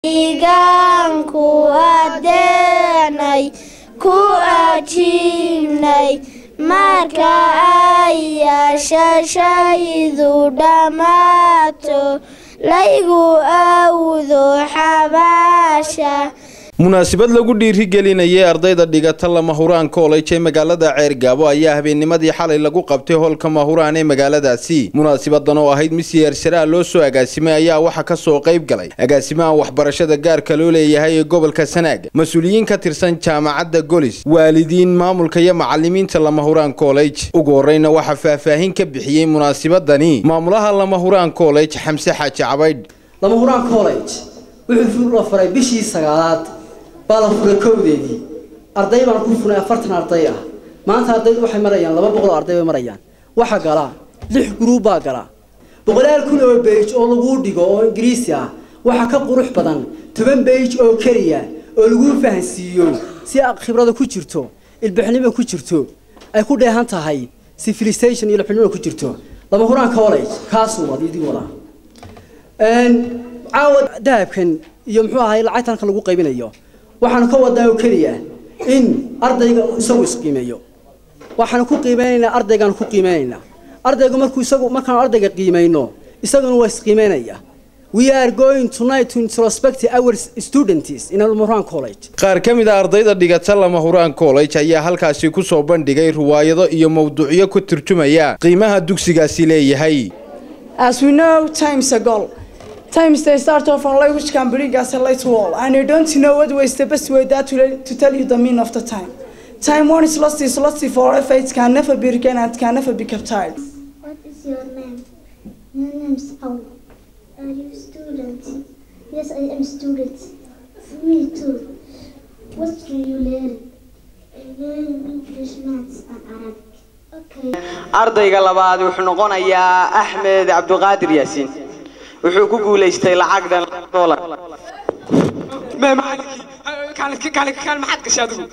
deegaanku adeennay ku ajiibnay marka ay yeeshashaydu dhammaato laygu awdo xabaasha munaasabad lagu dhiirigelinayay ardayda dhigata lama huraan college ee magaalada ceergaabo ayaa habeennimadii xalay lagu qabtay hoolka mahuraan ee magaaladaasi munaasabadan oo ahayd mid siyaarsaraa loo soo agaasimay ayaa waxaa ka soo qayb galay agaasimaha waxbarashada gaarka loo leeyahay ee gobolka sanaag mas-uuliyiin ka tirsan jaamacadda golis waalidiin maamulka iyo macalimiinta lama huraan college ugu horreyna waxaa faahfaahin ka bixiyey munaasabadani maamulaha lama huraan college xamse xaaji cabaydh lama huraan college wuxuu fur la furay bishii sagaalaad baa la furay kowdeedii arday baan ku furnay afartan arday ah maanta ardaydu waxay marayaan laba boqol oo arday bay marayaan waxa gala lix gruub baa gala boqolaal kun oo beij oo lagu dhigo oo ingiriisi ah waxa ka qurux badan toban beij oo keliya oo lagu fahansiiyo si khibrada ku jirto ilbixnimo ku jirto ay ku dheehan tahay civilization iyo ilbixnimo ku jirto lama huraan college kaasuu wad idin wadaa caawa dahabkan iyo muxuu ahay lacagta halka lagu qaybinayo waxaan ka wadaa oo keliya in ardayga isagu isqiimeeyo waxaan ku qiimeynaynaa ardaygaan ku qiimeynaynaa ardaygu markuu isagu markaan ardayga qiimeyno isaguna waa isqiimeynaya We are going tonight to introspect our students in Al-Murran College. qaar ka mid a ardayda dhigata lama huraan college ayaa halkaasi ku soo bandhigay riwaayado iyo mawduucyo ku turjumaya qiimaha dugsigaasi leeyahay As we know, time's a goal. Time is the start of our life which can bring us a light wall. And you don't know what way is the best way that to, to tell you the meaning of the time. Time one is lost is lost forever. It can never be regained and it can never be captured. What is your name? My name is Paul. Are you student? Yes, I am student. Me too. What do you learn? I learn English, maths, and Arabic. Okay. ardayga labaad wuxuu noqonayaa axmed cabdiqaadir yaasiin wuxuu ku guulaystay lacagdan dolar maxaad gashay adigu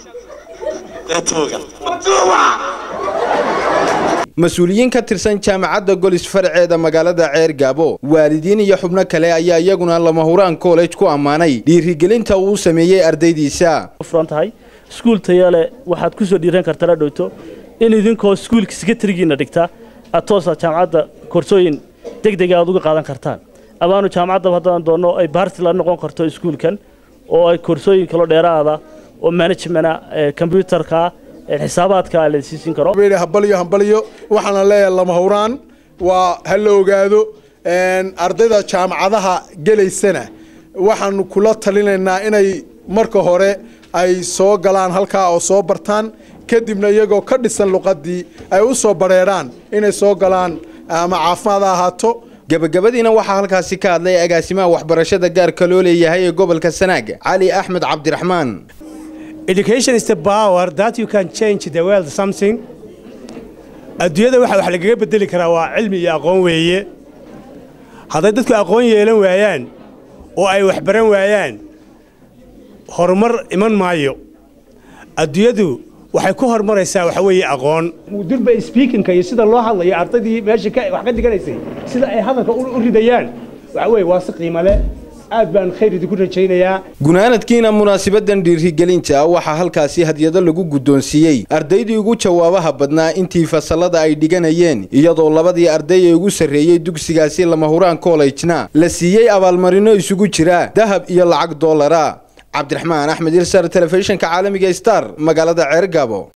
mas-uuliyiin ka tirsan jaamacadda golis farceeda magaalada ceergaabo waalidiin iyo xubno kale ayaa iyaguna lama huraan college ku ammaanay dhiirigelinta uu sameeyey ardaydiisa furan tahay iskuul taya leh waxaad ku soo dhiiran kartaa la dhowto in idinkoo iskuulka sekretarigiina dhigta aad toosa jaamacadda koorsooyin degdega aad uga qaadan kartaan amaanu jaamacadda haddaan doonno ay baarti la noqon karto iskuulkan oo ay koorsooyin kalo dheeraada oo management combyutarka xisaabaadka la siisin karo hambalyo hambalyo waxaana leeyahay lama huraan waa ha la ogaado ardayda jaamacadaha gelaysana waxaanu kula talinaynaa inay marka hore ay soo galaan halkaa oo soo bartaan kadibna iyagoo ka dhisan luqadii ay u soo bareeraan inay soo galaan ama caafimaad ha ahaato gabagabadiina waxaa halkaasi ka hadlay agaasimaha waxbarashada gaarka loo leeyahay ee gobolka sanaag cali axmed cabdiraxmaan Education is the power that you can change the world something. adduunyada waxa wax lagaga bedeli karaa waa cilmi iyo aqoon weeye hadday dadku aqoon yeelan waayaan oo ay wax baran waayaan horumar iman maayo adduunyadu waxay ku horumaraysaa waxa weeye aqoon durba speakingka iyo sida loo hadlayo ardaydii meesha wax ka diganaysay sida ay hadalka u ridayaan waxa weeye waa si qiimo leh aad baan khayr idinku rajaynayaa gunaanadkiina munaasabadan dhiirigelinta waxaa halkaasi hadyado lagu guddoonsiiyey ardaydii ugu jawaabaha badnaa intii fasallada ay dhiganayeen iyadoo labadii arday ee ugu sarreeyey dugsigaasi lama huraan collejna la siiyey abaalmarino isugu jira dahab iyo lacag doolara cabdiraxmaan axmed ilsar telefishinka caalamiga star magaalada ceergaabo